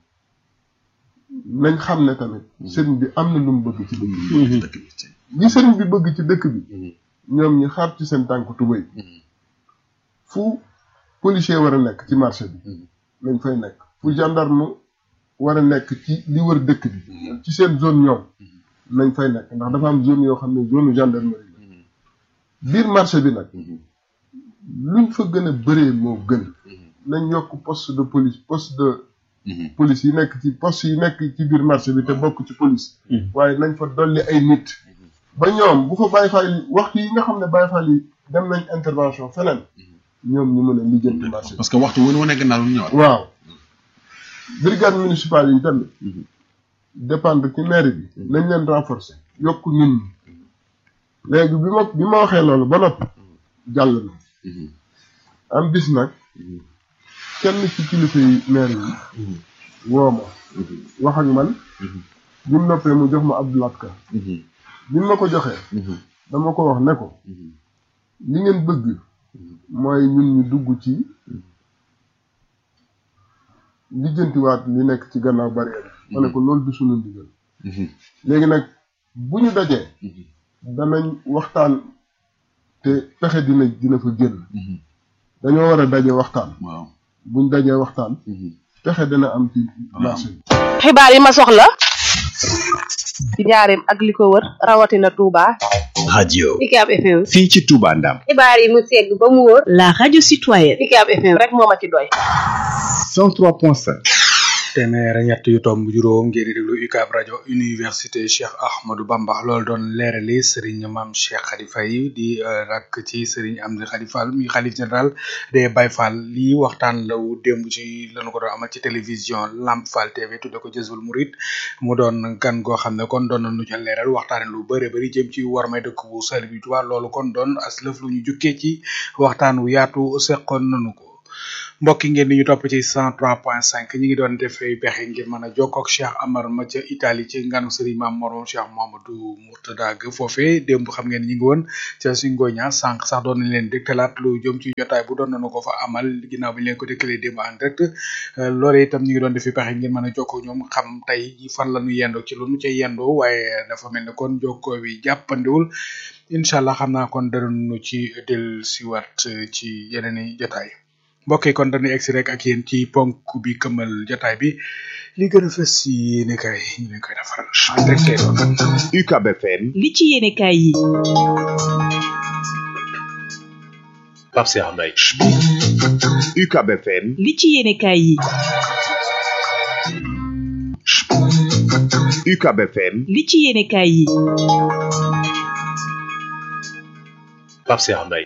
nañ xam ne tamit sëriñ bi am na lu mu bëgg ci dëkk bi li sëriñ bi bëgg ci dëkk bi ñoom ñi xaar ci seen tànk tubéy fu policier war a nekk ci marché bi nañ fay nekk fu gendarme war a nekk ci li wër dëkk bi ci seen zone ñoom nañ fay nekk ndax dafa am zone yoo xam ne zone gendarmerie la biir marché bi nag luñ fa gën a bëree moo gën nañ yokk poste de police poste de police yi nekk ci poste yi nekk ci biir marché bi te bokk ci police waaye nañ fa dolli ay nit ba ñoom bu fa Baye Fall yi waxtu yi nga xam ne Baye Fall yi dem nañ intervention feneen ñoom ñu mën a lijjanti marché bi parce que waxtu wu ñu wane gannaaw lu ñëwaat waaw brigade municipale yi tamit dépendre ci mairie bi nañ leen renforcer yokk ñun ñi léegi bi ma bi ma waxee loolu ba noppi jàll na am bis nag kenn ci kilifa yi maire yi woo ma wax ak man bi mu noppee mu jox ma Abdoulaye Ka bi ma ko joxee dama ko wax ne ko li ngeen bëgg mooy ñun ñu dugg ci lijjantiwaat li nekk ci gannaaw barrière ma ne ko loolu du sunu ndigal léegi nag bu ñu dajee danañ waxtaan te pexe dina dina fa génn dañoo war a daje waxtaan waaw buñ dajee waxtaan pexe dina am ci marché bi xibaar yi ma soxla ci njaareem ak li ko wër rawatina Touba. radio UCAB FM. fii ci Touba Ndam xibaar yi mu segg ba mu wóor. La radio citoyenne. UCAB FM. rek moo ma ci doy. 103.5 téeméer ak ñett yu tomb juróom ngeen di déglu UCAB rajo université Cheikh Ahmadou Bamba loolu doon leerali Serigne Mame Cheikh Khady Faye di rakk ci Serigne Amdi Khady Fall mi xalif général des Baye Fall lii waxtaan la wu démb ci lañu ko doon amal ci télévision Lamp Fall TV tudde ko Jazbul Murid mu doon gan goo xam ne kon doon nañu ca leeral waxtaane lu bëri bëri jëm ci war may dëkk bu sell bi Tuubaa loolu kon doon as lëf lu ñu jukkee ci waxtaan wu yaatu seqoon nañu ko mbokk yi ngeen di ñu topp ci 103.5 ñi ngi doon defee pexe ngir mën a jokkoo ak Cheikh Amar ma ca Italie ci nganu Serigne Mame Mor Cheikh Mamadou Mourtada ga foofee démb xam ngeen ñi ngi woon ca suñ ngoña sànq sax doon nañ leen dégtalaat lu jëm ci jotaay bu doon nañu ko fa amal ginnaaw bi ñu leen ko dégtalee démb en direct loolee itam ñi ngi doon defee pexe ngir mën a jokkoo ñoom xam tey fan la ñu yendoo ci lu nu ca yendoo waaye dafa mel ne kon jokkoo bi jàppandiwul incha allah xam naa kon danañu ci del siwaat ci yeneen i jotaay mbokk yi kon dañuy egsi rek ak yéen ci ponk bi këmal jotaay bi li gën a fës ci yéene kay ñu leen koy defaral en direct lay doon. UCAB FM li ci yéene kaay yi Pape Cheikh Mbaye UCAB FM li ci yéene kaay yi UCAB FM li ci yéene kaay yi Pape Cheikh Mbaye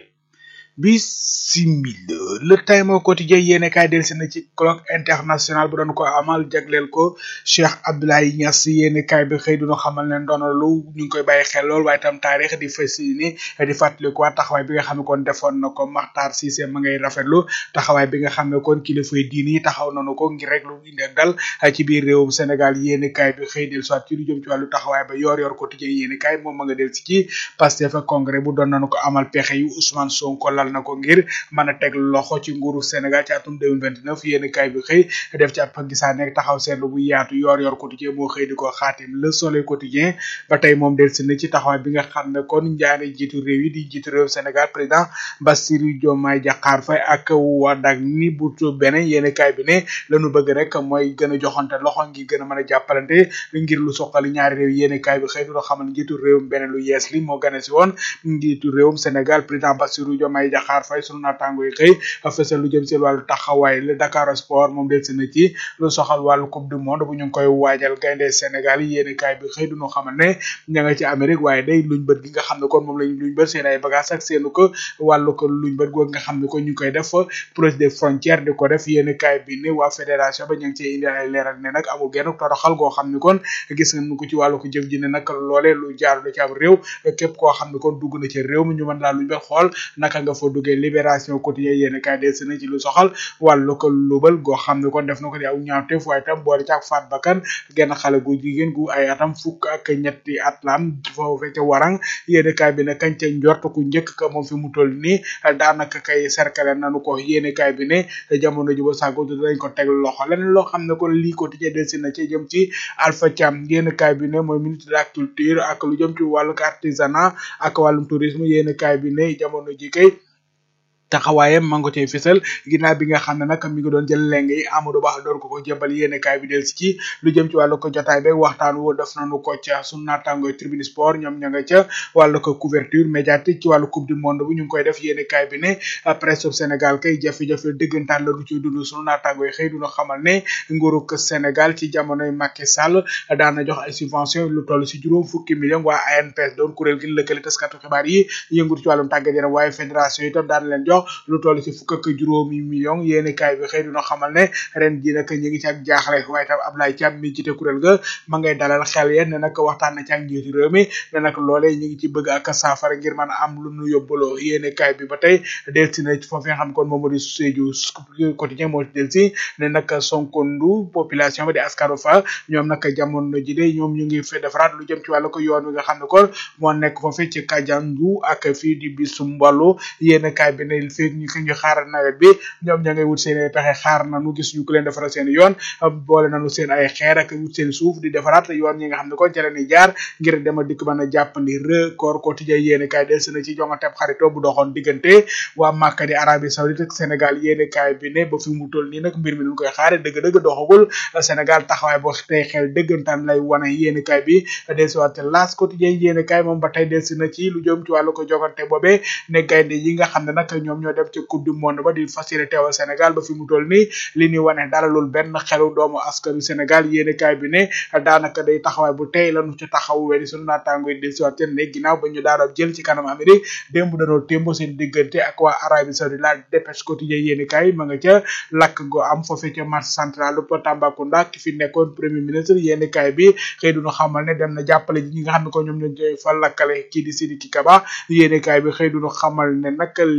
bisimila le time au quotidien yéene kaay del si na ci colloque international bu doon ko amal jagleel ko Cheikh Abdoulaye Niass yéene kaay bi xëy duna xamal ne ndonalu ñu ngi koy bàyyi xel lool waaye tam taarix di fas ni di fàttaliku waa taxawaay bi nga xam ne kon defoon na ko Makhtar Cissé ma ngay rafetlu taxawaay bi nga xam ne kon kilifa yi diini yi taxaw nañu ko ngir rek lu indi ak dal ci biir réewum Sénégal yéene kaay bi xëy del soit ci lu jëm ci wàllu taxawaay ba yor yor quotidien yéene kaay moom ma nga del si ci Pastef ak congrès bu doon nañu ko amal pexe yu Ousmane Sonko lal na ko ngir mën a teg loxo ci nguuru Sénégal ci atum 2029 yéen kaay bi xëy def ci ab gisaane taxaw seetlu bu yaatu yor yor quotidien moo xëy di ko xaatim le soleil quotidien ba tey moom del si na ci taxawaay bi nga xam ne kon njaari jiitu réew yi di jiitu réew Sénégal président Bassirou Diomaye Diakhar Faye ak wadag ni bu beneen yéen kaay bi ne lañu bëgg rek mooy gën a joxante loxo ngi gën a mën a jàppalante ngir lu soxali ñaari réew yéen kaay bi xëy du xamal njiitu réewum beneen lu yees li moo gane si woon njiitu réewum Sénégal président Bassirou Diomaye Diakhar Faye sunu naataango yi xëy fësal lu jëm ci wàllu taxawaay le Dakar Sport moom del si na ci lu soxal wàllu coupe du monde bu ñu ngi koy waajal gaynde Sénégal yi yéeni kaay bi xëy duñu xamal ne ña nga ci Amérique waaye day luñ bët gi nga xam ne kon moom lañ luñ bët seen ay bagage ak seenu ko wàllu ko luñ bët googu nga xam ne kon ñu koy def proche des frontières di ko def yéeni kaay bi ne waa fédération ba ñu ngi ci indi ay leeral ne nag amul genn toroxal goo xam ne kon gis nga ko ci wàllu ko jëf ji ne nag loolee lu jaar lu ci am réew képp koo xam ne kon dugg na ci réew mi ñu mën laa luñ bët xool naka nga fa duggee libération quotidien yéen kaay des na ci lu soxal wàllu ko lubal goo xam ne kon def na ko di aw ñaawteef waaye tam boole ci ak faat bakkan genn xale gu jigéen gu ay atam fukk ak ñetti at lam foofu ca warang yéen kaay bi ne kañ ca njort ku njëkk ka moom fi mu toll nii daanaka kay cercle nanu ko yéen kaay bi ne jamono ji ba sàggo dañ ko teg loxo leneen loo xam ne kon lii quotidien des na ci jëm ci Alpha Thiam yéen kaay bi ne mooy ministre de la culture ak lu jëm ci wàllu artisanat ak wàllum tourisme yéen kaay bi ne jamono ji kay taxawaayam ma nga cay fësal ginnaaw bi nga xam ne nag mi ngi doon jël leng yi Amadou Ba doon ko ko jébal yéene kaay bi del si ci lu jëm ci wàllu ko jotaay beeg waxtaan woo def nañu ko ca sunu naataangoy tribune sport ñoom ña nga ca wàllu ko couverture médiatique ci wàllu coupe du monde bu ñu ngi koy def yéene kaay bi ne presse Sénégal kay jafe-jafe dëggantaan la du ciy dund sunu naataangoy xëy duna xamal ne nguuru ko Sénégal ci jamonoy Macky Sall daana jox ay subvention lu toll si juróom fukki million waa ANPS doon kuréel gi lëkkale taskatu xibaar yi yëngu ci wàllum tàggat yaram waaye fédération itam daan leen jox lu toll ci fukk ak juróomi million yéeni kaay bi xëy dina xamal ne ren ji nag ñu ngi ci ak jaaxle waaye tam Ablaye Thiam mi jiite kuréel ga ma ngay dalal xel yeen ne nag waxtaan na ci ak njiitu réew mi ne nag loolee ñu ngi ci bëgg ak saafara ngir mën a am lu nu yóbbaloo yéeni kaay bi ba tey delsi na foofu nga xam kon moom moo di Sédhiou quotidien moo delsi ne nag sonkondu population ba di askaro fa ñoom nag jamono ji de ñoom ñu ngi fi defaraat lu jëm ci wàllu ko yoon wi nga xam ne kon moo nekk foofu ci Kajandu ak fii di bisu mballu yéeni kaay bi ne fii ñu ko ñu xaaral nawet bi ñoom ña ngay wut seen ay pexe xaar nañu gis ñu ko leen defaral seen yoon boole nañu seen ay xeer ak wut seen suuf di defaraat yoon ñi nga xam ne kon ca la ñuy jaar ngir dem a dikk mën a jàppandi record quotidien yéene kaay del na ci jongante xaritoo bu doxoon diggante waa Màkka di Arabie Saoudite ak Sénégal yéene kaay bi ne ba fi mu toll nii nag mbir mi ñu koy xaare dëgg-dëgg doxagul Sénégal taxawaay boo tey xel dëggantaan lay wane yéene kaay bi del si waat las quotidien yéene kaay moom ba tey del na ci lu jëm ci wàllu ko jogante boobee ne gaynde yi nga xam ne nag ñoom ñoo dem ci coupe du monde ba di fas yéene teewal Sénégal ba fi mu toll nii li ñuy wane dalalul benn xelu doomu askanu Sénégal yéene kaay bi ne daanaka day taxawaay bu tey lañu ci taxaw weni sunu naataango yi del si waat ne ginnaaw ba ñu daara jël ci kanam Amérique démb danoo témbo seen diggante ak waa Arabie Saoudite la dépêche quotidien yéene kaay ma nga ca lakk go am foofee ca marché central bu Tambacounda ki fi nekkoon premier ministre yéene kaay bi xëy duñu xamal ne dem na jàppale ji ñi nga xam ne ko ñoom ñoo fa lakkale kii di Sidiki Kaba yéene kaay bi xëy duñu xamal ne nag lim bu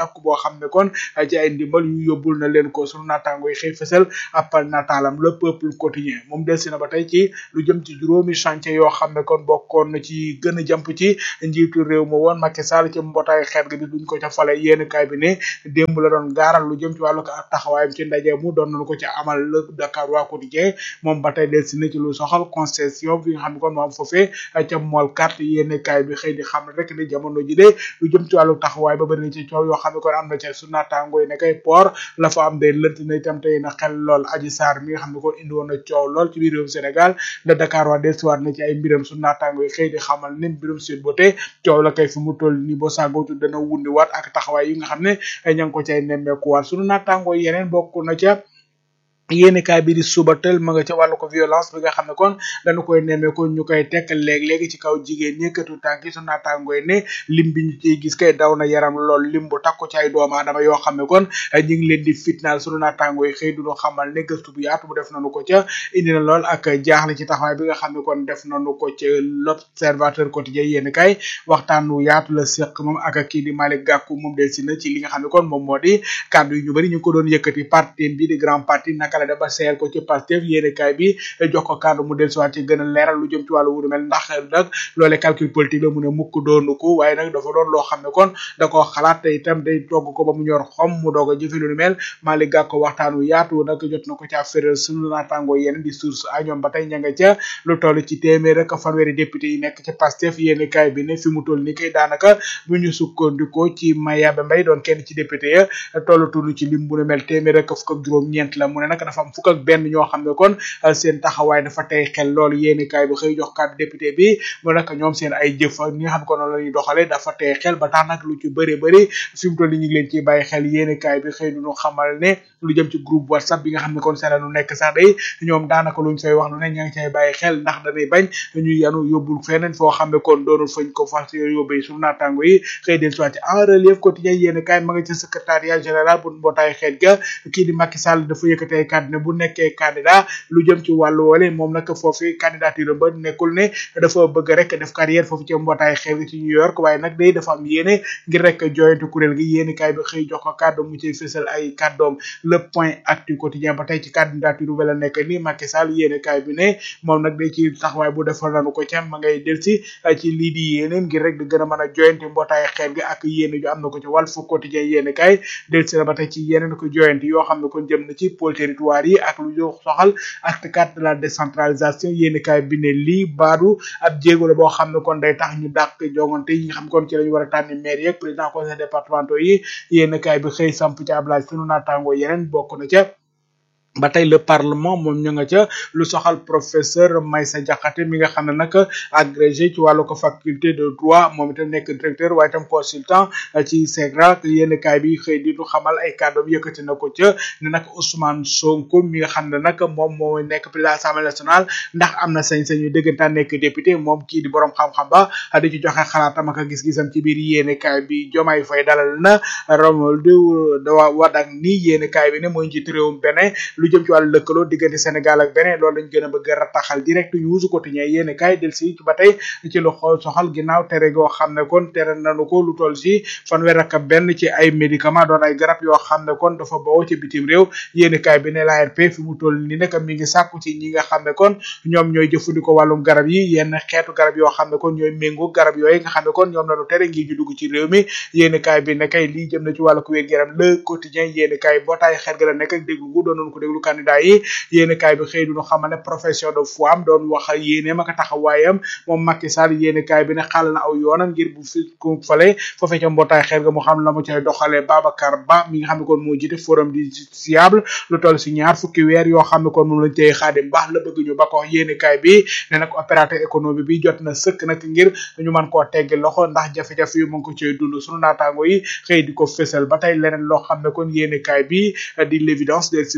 takku boo xam ne kon ci ay ndimbal yu yóbbul na leen ko sunu naataango yi xëy fësal appal nataalam le peuple quotidien moom delsi na ba tey ci lu jëm ci juróomi chantier yoo xam ne kon bokkoon na ci gën a jàmp ci njiitu réew ma woon Macky Sall ci mbootaay xeet gi bi duñ ko ca fale yéen kaay bi ne démb la doon gaaral lu jëm ci wàllu ko taxawaayam ci ndaje mu doon nañu ko ci amal le Dakar waa quotidien moom ba tey delsi na ci lu soxal concession bi nga xam ne kon moom foofee ca mool carte yéen kaay bi xëy di xam ne rek ne jamono ji de lu jëm ci wàllu taxawaay ba bëri na ci coow yoo xam ne kon am na ca su naataango yi ne kay port la fa am de lënt na itam tey na xel lool aji saar mi nga xam ne kon indi woon na coow lool ci biir réewum Sénégal le Dakar waa delsiwaat na ci ay mbiram su naataango yi xëy di xamal ne mbirum Sweet Beauté coow la kay fi mu toll nii boo sàggootu dana wundi waat ak taxawaay yi nga xam ne ña ngi ko cay nemmeekuwaat sunu naataango yi yeneen bokk na ca yéeni kaay bi di suba tël ma nga ca wàllu ko violence bi nga xam ne kon dañu koy nemmee ko ñu koy tekk léeg-léegi ci kaw jigéen ñëkkatu tànk yi su naataangooy ne lim bi ñu ciy gis kay daw na yaram lool lim bu takku ci ay doomu aadama yoo xam ne kon ñu ngi leen di fitnaal sunu naataangooy xëy du ñu xamal ne gëstu bu yaatu bu def nañu ko ca indi na lool ak jaaxle ci taxawaay bi nga xam ne kon def nañu ko ca l'observateur quotidien yéeni kaay waxtaan wu yaatu la séq moom ak kii di Malick Gakou moom del si na ci li nga xam ne kon moom moo di kàddu yu ñu bëri ñu ko doon yëkkati parti bi di grand parti naka la ba seeyal ko ci Pastef yéene kaay bi jox ko kàddu mu dellusiwaat ci gën a leeral lu jëm ci wàllu wudu mel ndax nag loolee calcul politique la mu ne mukk doonu ko waaye nag dafa doon loo xam ne kon da koo xalaat te itam day togg ko ba mu ñor xom mu doog a jëfe lu ni mel Malick Gakou waxtaan wu yaatu nag jot na ko ca féral suñu naataangoo yeneen di source a ñoom ba tey ña nga ca lu toll ci téeméer ak fanweeri député yi nekk ci Pastef yéene kaay bi ne fi mu toll ni kay daanaka bu ñu sukkandikoo ci Mayaba Mbaye doon kenn ci député ya tollu tunu ci lim bu ne mel téeméer ak fukk ak juróom ñeent la mu ne nag dafa am fukk ak benn ñoo xam ne kon seen taxawaay dafa tey xel loolu yéeni kaay bi xëy jox kàddu député bi mu nag ñoom seen ay jëf ñi nga xam ne kon noonu la ñuy doxale dafa tey xel ba tax nag lu ci bëri bëri fi mu toll ni ñu ngi leen ciy bàyyi xel yéeni kaay bi xëy duñu xamal ne lu jëm ci groupe whatsapp bi nga xam ne kon seen nu nekk sax day ñoom daanaka luñ fay wax lu ne ña ngi cay bàyyi xel ndax dañuy bañ ñu yanu yóbbul feneen foo xam ne kon doonul fañ ko fas yóbbee suñu naataango yi xëy del soit en relief quotidien yéeni kaay ma nga ci secrétariat général bu mbootaay xeet ga kii di Macky Sall dafa yëkkatee kàddu ne bu nekkee candidat lu jëm ci wàllu woole moom nag foofu candidature ba nekkul ne dafa bëgg rek def carrière foofu ci mbootaay xew ci New York waaye nag day dafa am yéene ngir rek joyante kuréel gi yéeni kaay bi xëy jox ko kàddu mu ciy fësal ay kàddoom le point actu quotidien ba tey ci candidature ba la nekk ni Macky Sall yéeni kaay bi ne moom nag day ci taxawaay bu defal nanu ko ca ma ngay del si ci lii di yéeneem ngir rek di gën a mën a joyante mbootaay xeet gi ak yéene ju am na ko ci Walf Quotidien yéeni kaay del si na ba tey ci yeneen ko joyante yoo xam ne kon jëm na ci pôle territoire yi ak lu ñu soxal acte 4 de la décentralisation yéeni kaay bi ne lii baadu ab jéego la boo xam ne kon day tax ñu dàq jongante yi nga xam kon ci lañu war a tànni maire yeeg président conseil départementaux yi yéeni kaay bi xëy samp ci ablage sunu naataangoo yeneen bokk na ca ba tey le parlement moom ñu nga ca lu soxal professeur Maïssa Diakhaté mi nga xam ne nag agrégé ci wàllu ko faculté de droit moom itam nekk directeur waaye itam consultant ci SEGRA yenn kaay bi xëy di ñu xamal ay kàddoom yëkkati na ko ca ne nag Ousmane Sonko mi nga xam ne nag moom moo nekk président assemblée nationale ndax am na sañ-sañu dëggantaan nekk député moom kii di borom xam-xam ba di ci joxe xalaatam ak gis-gisam ci biir yéene kaay bi Diomaye Faye dalal na Romualdo Wardini yéene kaay bi ne mooy njiitu réewum Bénin lu jëm ci wàllu lëkkaloo diggante Sénégal ak Bénin loolu lañ gën a bëgg a rataxal direct news quotidien yéeni kaay del si ba tey ci lu xool soxal ginnaaw tere goo xam ne kon tere nanu ko lu toll si fanweer ak benn ci ay médicament doon ay garab yoo xam ne kon dafa bawoo ci bitim réew yéeni kaay bi ne l'ARP fi mu toll ni nag mi ngi sàkku ci ñi nga xam ne kon ñoom ñooy jëfandikoo wàllum garab yi yenn xeetu garab yoo xam ne kon ñooy méngoo garab yooyu nga xam ne kon ñoom lañu tere ngir ñu dugg ci réew mi yéeni kaay bi ne kay lii jëm na ci wàllu ko wér-gu-yaram le quotidien yéeni kaay bootaay xeet ga la nekk ak déglu gu doonoon ko déglu candidat yi yéeni kaay bi xëy duñu xamal ne profession de foi am doon wax yéeneem ak taxawaayam moom Macky Sall yéeni kaay bi ne xàll na aw yoonam ngir bu fi ku fale foofee ca mbootaay xeet ga mu xam la mu cay doxalee Babacar Ba mi nga xam ne kon moo jiite forum du siable lu toll si ñaar fukki weer yoo xam ne kon moom lañ tey xaadim baax la bëgg ñu ba ko yéeni kaay bi ne nag opérateur économique bi jot na sëkk nag ngir ñu mën koo teggi loxo ndax jafe-jafe yu mu ngi ko cay dund sunu naataango yi xëy di ko fësal ba tey leneen loo xam ne kon yéeni kaay bi di l'évidence del si na ca jëm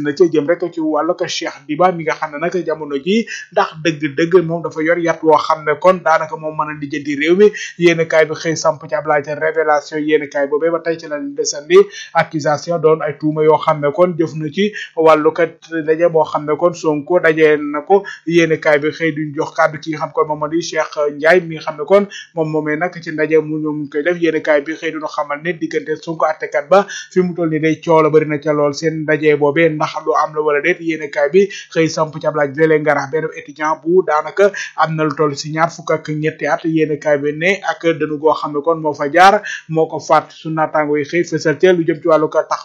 jëm rek ci wàllu ko Cheikh Diba mi nga xam ne nag jamono ji ndax dëgg-dëgg moom dafa yor yat woo xam ne kon daanaka moom mën a lijjanti réew mi yéen kaay bi xëy samp ci ab laaj révélation yéen kaay boobee ba tey ci la desandi accusation doon ay tuuma yoo xam ne kon jëf na ci wàllu kat daje boo xam ne kon Sonko dajee na ko yéen kaay bi xëy duñ jox kàddu ki nga xam kon moom moo di Cheikh Ndiaye mi nga xam ne kon moom moomee nag ci ndaje mu ñoom koy def yéen kaay bi xëy duñu xamal ne diggante Sonko attekat ba fi mu toll ni day coow la bëri na ca lool seen ndaje boobee ndax lu am la wala déet yéen kaay bi xëy samp ci ab laaj léeg ngarax benn étudiant bu daanaka am na lu toll si ñaar fukk ak ñetti at yéen kaay bi ne ak dënu goo xam ne kon moo fa jaar moo ko faat su naataango yi xëy fësal ca lu jëm ci wàllu ko tax